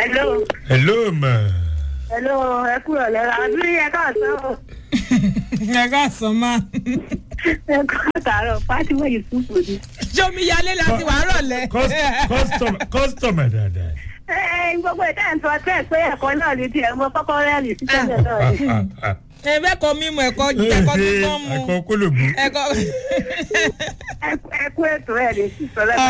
hello hello ma. hello ẹ kúrò lẹ́la àbí ẹ káàsán o ẹ ká sọ máa. ẹ káàtàárọ̀ Fatima Yusuf ni. sọmi yálé láti wàá rọ̀lẹ́. kọ́sítọ̀mà dáadáa. ẹ ẹ gbogbo ìta ẹ̀ ń sọ tẹ́ ẹ̀ pé ẹ̀kọ́ náà ní tiẹ̀ mọ kọ́kọ́ rẹ́ẹ̀lì sí tẹ́lẹ̀ náà ni. ẹ bẹ́ẹ̀ kọ́ mímu ẹ̀kọ́ ẹ̀kọ́ kíkọ́ mu. ẹ̀kọ́ kólòbù. ẹ̀kọ́. Ẹ- ẹ kú ètò ẹ̀ ní sísọ lẹ́ka.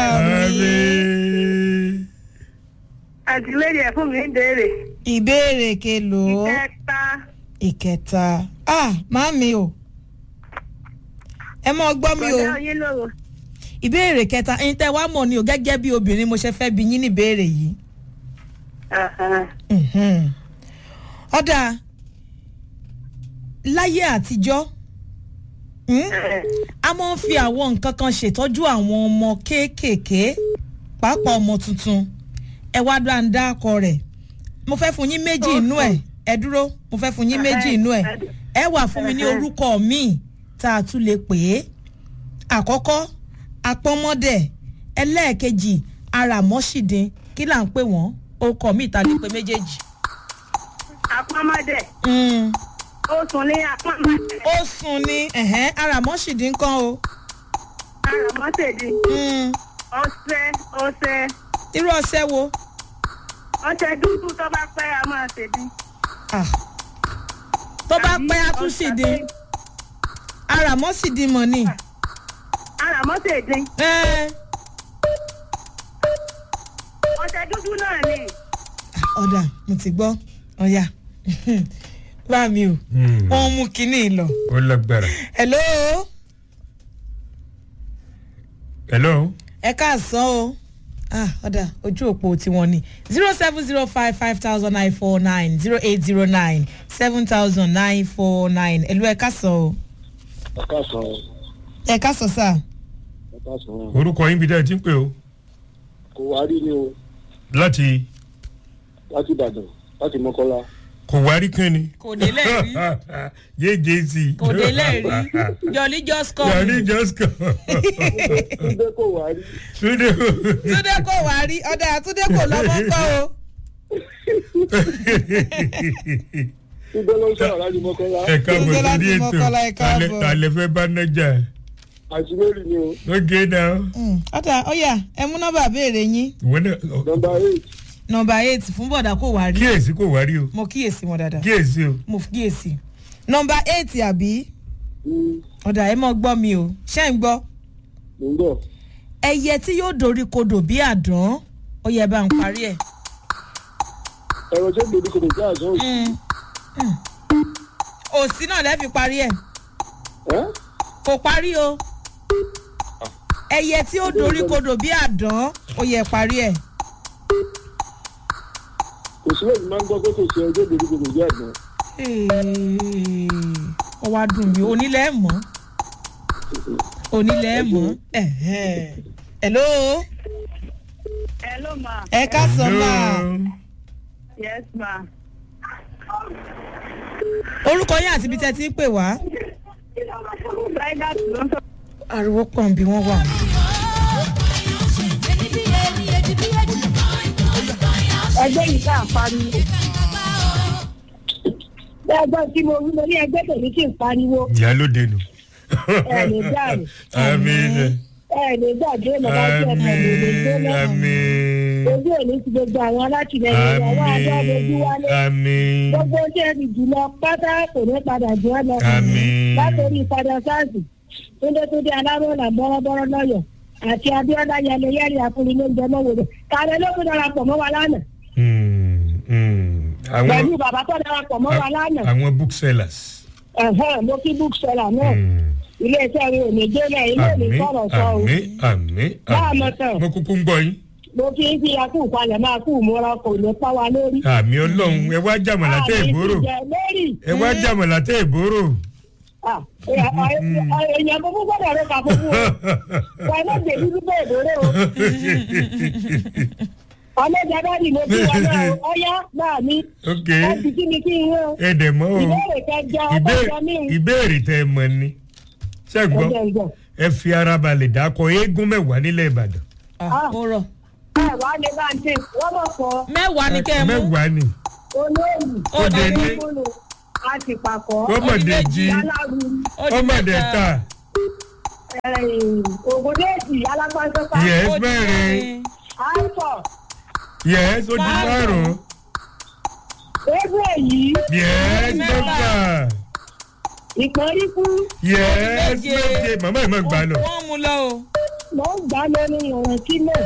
àmín. àti lórí ẹ̀ fún mi ń béèrè. ìbéèrè kelo ìkẹta ìkẹta ah màmí o ẹ mọ gbọ́ mi o kọjá yín lóru. ìbéèrè kẹta ẹ̀yin tẹ́ wá mọ̀ ni o gẹ́gẹ́ bí obìnrin mo ṣe fẹ́ bi yín ní ìbéèrè yìí. Mhm. ọ̀dà láyé àtijọ́ hmm? a máa ń fi àwọn nǹkan kan ṣètọ́jú àwọn ọmọ kéékèèké pàápàá ọmọ tuntun ẹ wá dá ń dá akọ rẹ̀ mo fẹ́ fún yín méjì inú ẹ̀ ẹ dúró mo fẹ́ fún yín méjì inú ẹ̀ ẹ wà fún mi ní orúkọ míì tá a tún lè pè é àkọ́kọ́ apọ́nmọ́dẹ̀ ẹlẹ́ẹ̀kejì aramọ́sídìn kí là ń pè wọ́n orúkọ míì tá a lè pè méjèèjì. àpamọ́dẹ̀ Mm. ó sùn ní àpamọ́dẹ̀ ó sùn ní ẹ̀hẹ́n aramọ́sídìn kan o. àràmọ́tẹ̀dì Mm. ọ̀sẹ̀ ọ̀sẹ̀ irú ọṣẹ wo. ọ̀sẹ̀ dúdú tó bá pẹ́ a máa ṣèdí. Ah. tó bá pẹ́ a tún sì dín aramọ́sídìn mọ̀ ni. àràmọ́tẹ̀dì Ẹ́, ọ̀sẹ̀ dúdú náà ni. ọ̀dà mo ti gbọ́ ọ̀yà bá mi o Hmm. wọ́n mú kinní lọ. ó lágbára. hello hello. ẹ káàsán o ah ọ̀dà ojú òpó tiwọn ni zero seven zero five five thousand nine four nine zero eight zero nine seven thousand nine four nine ẹ̀lú ẹ káàsán o ẹ̀ka sàn ẹ káàsán sá ẹ̀ka sàn orúkọ yín bí dáa ti ń pè o. kò wá rí ni o láti láti ìbàdàn láti mọ́kọ́lá kò wá rí kán ni. kò délẹ̀ rí jjc. kò délẹ̀ rí jolly just come yàrá just come. túndé kò wá rí túnde. túndé kò wá rí ọ̀dà túndé kò lọ́mọ kọ́ o túndé ló ń sọ̀rọ̀ láti mọ́kọ́lá ẹ káàbọ̀ Túndé láti sórí ètò Mọ́kọ́lá, ẹ káàbọ̀. alẹ́ fẹ́ bá nájà. àti lórí ni o lóge náà. Mm, ọ̀dà ọ̀yà ẹ mú nọ́mbà béèrè yín ìwọ náà nọmba eight nọ́mbà eight fún bọ̀dà kò wá rí kíyèsí kò wá rí o mo kíyèsí wọn dáadáa kíyèsí o. mo kíyèsí nọ́mbà eight àbí ní ọ̀dà ẹ mọ̀ gbọ́ mi o ṣé ń gbọ́ mò ń bọ̀ ẹyẹ tí yóò dorí kodò bí àdán ó yẹ bá ń parí ẹ̀. ẹ̀rọ tó gbèdé kò lè jẹ́ àjọ òsì Mm, mm. òsì náà lẹ́ fi parí ẹ̀ ẹ́ kò parí o ẹyẹ tí ó dorí kodò bí àdán ó yẹ parí ẹ̀. kò sí lèmi máa ń gbọ́ pé kò sí ẹjọ́ gbèdé kò lè jẹ́ àjọ ó wá dùn mí onílẹ̀ mọ́ onílẹ̀ mọ́ ẹ̀hẹ́n. hello hello ma ẹ ká sọ máa yes ma. orúkọ yín àti ibi tẹ́ ti ń pè wá. Zaidat ló ń sọ. ariwo pọ̀ bí wọ́n wà. ẹgbẹ́ yìí ká pariwo. ẹgbẹ́ tí mo wí mo ní ẹgbẹ́ tèmi kì í pariwo ìyálóde nù. ẹ lè dáàbò àmín ẹ lè gbàgbé mọ̀lá tí ẹ tẹ̀lé lè gbé àmín náà. àmín ojú òní ti gbogbo àwọn alátìlẹyìn ìyàwó àjọ abojú wálé. àmín gbogbo tí ẹ ti jùlọ pátá kò ní padà jù ọ lọ. àmín látòrí padà sáàsì túndétúndé alárọ̀là bọ́rọ́bọ́rọ́ lọ́yọ̀ àti abíọ́lá yẹlẹyẹlẹ àfúnilóúnjẹ mọ́wòrò kàrẹ́ ló tún darapọ̀ mọ́ wa lánàá Hmm, hmm. pẹ̀lú àwọn bàbá tó darapọ̀ mọ́ wa lánàá àwọn booksellers. ẹ̀hẹ́n mo kí bookseller náà Hmm. iléeṣẹ́ rẹ̀ ò ní délẹ̀ ilé mi àmín sọ̀rọ̀ sọ o àmín àmín Bá a mọ̀ àmín tán. mo kúkú ń gbọ́ yín. mo kí n fi akú palẹ̀ máa kú ìmúra kò ní pa wa lórí. àmì ọlọ́run ẹ wá jàmọ̀lá tẹ́ ìbòrò Àmì ìjẹ lórí ẹ wá jàmọ̀lá tẹ́ ìbòrò. Ah, ẹ- ẹ- èèyàn gbogbo gbọ́dọ̀ rẹ̀ kà fún wọn wọn náà gbè dúdú bẹ́ẹ̀ lórí o ọlọ́jà dáàdì mo kí wọn náà o. ọyá náà mi ok ẹ ti kí mi kí n rán ẹ dẹ̀ mọ́ o ìbéèrè kẹjọ Ìbé- ọgbọ́n mi ìbéèrè tẹ́ ẹ mọ̀ ni ṣẹ́gbọ́n ẹ̀jẹ̀ ìjọ ẹ fi ara balẹ̀ dákọ̀ eégún mẹ́wàá nílẹ̀ ìbàdàn Ah, ó rọ̀ ẹ wá ní báńkì wọ́n mọ̀ fọ́ mẹ́wàá ni kẹ́ ẹ mú mẹ́wàá ni olóòlù Ó dé ní. olóòlù àti pàkọ́ ọmọdé jí aláru Ó di ọmọdé mẹ́ta. ta ògùndéèjì alápánsọ́pá Yes. Ó di mẹ́rin. àìsàn yẹ́s ó di Márùn-ún. márùn-ún ewu èyí yẹ́s mẹ́fà. mẹ́fà ìpọ́nríkú yẹ́s méje. méje màmá ẹ̀ má gbà lọ. wọ́n mú lọ o. mọ̀ ń gbà lórí ìrìn kílẹ̀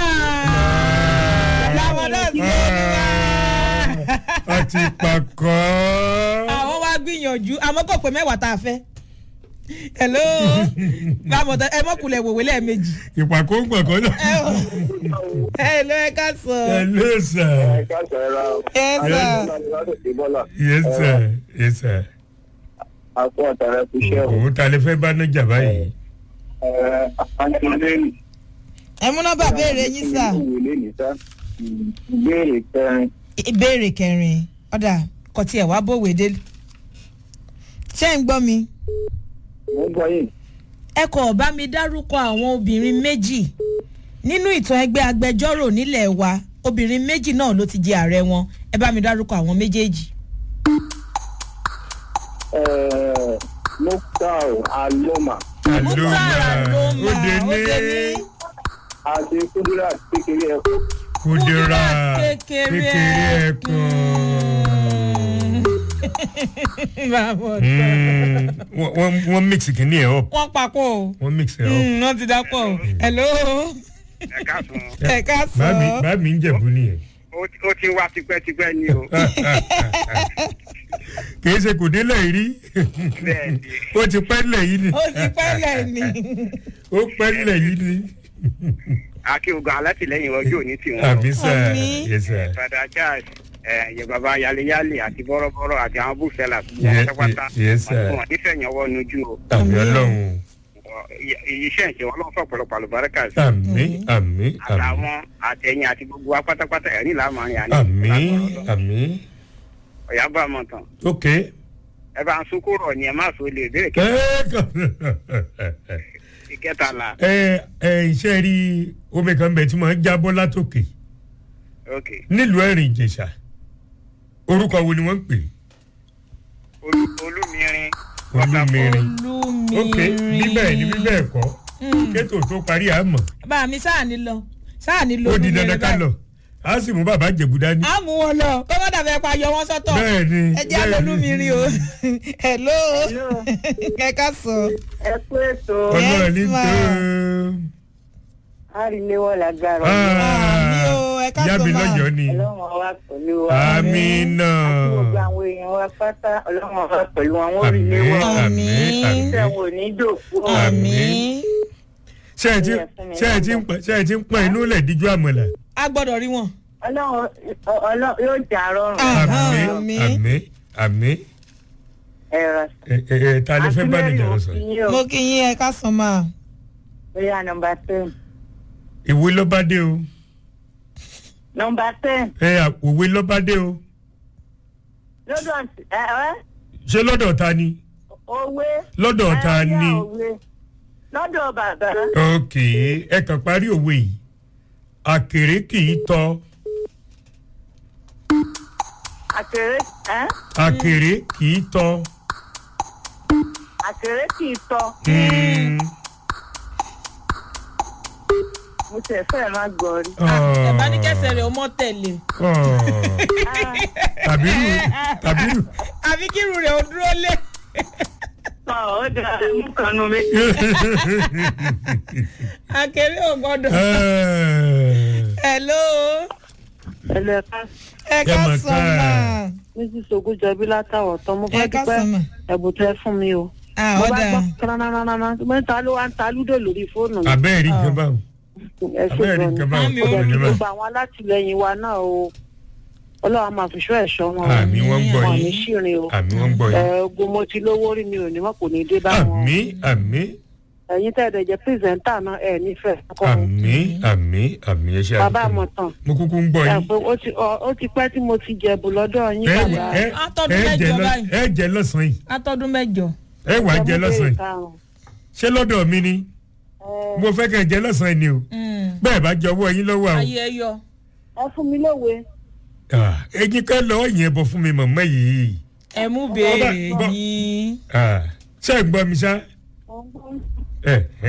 láwọn náà sí olúwa. àti pàkọ́. àwọn wá gbìyànjú àmọ́ kò pé mẹ́wàá tá a fẹ́. hello bámọ̀tá ẹ mọ̀kùlẹ̀ wòwe lẹ́ẹ̀mejì. ìpàkọ́ ń gbọ̀ngàn náà. ẹ ò hello ẹ ká sọ. ẹ ló sà. ẹ ká sọ̀rọ̀ ẹ sọ. yes sir yes sir. àpò àtàrà fi ṣẹ́ o. òun ta lè fẹ́ bá nájà báyìí. àǹtí ẹ mú nọ́mbà béèrè yín sà. ìwé ní sá ìbéèrè kẹrin ìbéèrè kẹrin ọ̀dà kò tiẹ̀ wá bòwe dé. ṣé ń gbọ́ mi? mo gbọ́ yìí ẹ kò bá mi dárúkọ àwọn obìnrin méjì nínú ìtàn ẹgbẹ́ agbẹjọ́rò nílẹ̀ wa obìnrin méjì náà ló ti jẹ ààrẹ wọn ẹ bá mi dárúkọ àwọn méjèèjì. moktar aloma Mukhtar Aloma, ó dé ó dé ní ní àti kudirat kékeré ẹ̀kọ́ kúdírà Kudirat kékeré kékeré ẹ̀kan. Báwo Mm, wọ́n- wọ́n- wọ́n mix kìíní ẹ̀ up wọ́n papọ̀ o wọ́n mix ẹ̀ up. Mm, wọ́n ti dapọ̀ o hello ẹ káàsùn ẹ ká sọ báàmì báàmì ń jẹ̀bú nìyẹn. ó ti wá tipẹ́tipẹ́ ni o kì í ṣe kò délẹ̀ yìí rí bẹ́ẹ̀ ni ó ti pẹ́ lẹ̀ yìí ni ó ti pẹ́lẹ̀ ni ó pẹ́ lẹ̀ yìí ni. akíogun alátìlẹyìn ọjọ́ òní tiwọn àmì sà Àmín. yes sir. fada charles ẹ baba yaleyale àti bọ́rọ́bọ́rọ́ àti àwọn búfẹ́lá Ye- pátápátá ye- yes, sir. wọn nífẹ̀ẹ́ yẹn wọ́n nujú o àmì Àmín. ọlọ́run iṣẹ́ ìṣe ọlọ́run fún ọ̀pọ̀lọpọ̀ àlùbáríkà sí àmì àmì àmì àtàwọn àtẹ̀yìn àti gbogbo wa pátápátá ẹ̀rín làmárin àná àmì àmì ọ̀yá bá a mọ̀ tán ok. ẹ bá ń sunkún rọ̀ ni ẹ má so lè béèrè kí ìkẹtàlá ẹ ẹ iṣẹ́ rí omi kan bẹ̀ tí mo ń jábọ́ látòkè ok nílùú ẹ̀rìn ìjẹ̀ṣà orúkọ wo ni wọ́n ń pè é? Olú- olúmirin olúmirin ok olùmírin bíbẹ̀ ni bíbẹ̀ kọ́ kétò tó parí àmọ́ bá mi sáà ní lọ sáà ní lọ ó di olùmírin dandan ká báyìí. lọ a sì mú bàbá jẹ̀bú dání. a mú wọn lọ kó má dàbẹ̀ pa yọ wọn sọ́tọ̀ bẹ́ẹ̀ ni ẹ jẹ́ àlọ́lùmírin o hello ẹ ká sọ ẹ kú ètò ọlọ́run ní Yes, tó. àríléwọ́ lágbára Àmì o, ẹ ká ìyá sọ mi máa. lọ́yọ̀ọ́ ni ọlọ́run wa pẹ̀lú wa àmì náà àti gbogbo àwọn èèyàn wa pátá ọlọ́run wa pẹ̀lú wọn wọ́n rí àmì léwọ́ àmì Àmín. àmì. iṣẹ́ wo ní dòkú o. àmì ṣé ẹ ti ṣé ẹ ti ń pọn ṣé ẹ ti ń pọn inú lẹ̀ díjú àmọ̀là. a gbọ́dọ̀ rí wọn. ọlọ́run ọlọ́run yóò jà rọrùn Ah. àmì Àmín. àmì àmì ẹ̀rọ ẹ ẹ ẹ ta lè fẹ́ bá nìjà lọ sọ. mo kí yín ẹ ká sọ máa. bóyá nọmba ten ìwé ló bá dé o nọmba ten ẹ òwe ló bá dé o lọ́dọ̀ ẹ ẹ ṣé lọ́dọ̀ ta ni òwe lọ́dọ̀ ta ẹ, ni yá òwe. lọ́dọ̀ bàbá ok ẹ kàn parí òwe yìí àkèré kì í tọ àkèré ẹ àkèré kì í tọ àkèré kì í tọ Mm. mo tẹ̀ fẹ́ máa gbọ́ rí. ẹ bá ní kẹsẹ̀ rẹ̀ ó mọ́ tẹ̀lé. Ọ̀. tàbírù tàbírù àfi kírun rẹ̀ ó dúró lé. ọ̀ ó dà mú kanú méjì. akéré ò gbọ́dọ̀. Ẹ. hello ẹlẹ́ka ẹ ká Ẹ mà sọ ká. máa. méjì sogún jọbí látàwọ̀ tán mo ẹ fẹ́ ká dúpẹ́ sọ máa. ẹ̀bùn tẹ fún mi o. ah mo bá ọ̀dà gbọ́ kánánánánán mẹ́ta ló wá ń ta lúdò lórí fóònù mi. abẹ́ẹ̀ rí nǹkan báwọn ẹ ṣe abẹ́ẹ̀ rí gan ni. nǹkan báwọn Mami, ó dẹ̀ ọ̀rọ̀ kí ní báwọn. gbogbo àwọn alátìlẹyìn wa náà o ọlọ́run máa fi ṣọ́ ẹ̀ṣọ́ wọn o. àmì wọn ń gbọ́ wọn ò ní yín ṣìrìn o. àmì wọn ń gbọ́ ẹ yín ogun mo ti lówó rí mi ò ní mọ̀ kò ní dé bá wọn. àmì àmì ẹ̀yin tẹ́ ẹ̀ dẹ̀ jẹ́ pírẹsẹ̀ńtà náà ẹ̀ nífẹ̀ẹ́ kọ́ o. àmì àmì àmì ẹ ṣe bàbá àdúgbò. àmọ̀tàn mo kúkú ń gbọ́ ẹ yín pé ó ti ọ- ó ti pẹ́ tí mo ti jẹ̀bù lọ́dọ̀ yín ẹ bàbá. ẹ Atọ́dún ẹ jẹ mẹ́jọ lọ- báyìí. ẹ jẹ lọ́sàn-án yìí atọ́dún mẹ́jọ. ẹ wà á jẹ lọ́sàn-án yìí karùn-ún. ṣé lọ́dọ̀ mi ni Ẹ, mo fẹ́ kẹ́ ẹ jẹ lọ́sàn-án yìí ni o Mm. bẹ́ẹ̀ bá jọ ọwọ́ yín lọ́wọ́ àwọn. ayé ẹ yọ. ẹ fún mi lówe. Ah, ẹyin ká lọ́ọ́ yẹn bọ̀ fún mi mọ̀mọ́ yìí. ẹ mú béèrè bọ́- yín. Ah, ṣé ẹ gbọ́ mi sá? Mo ń gbọ́. ẹ ẹ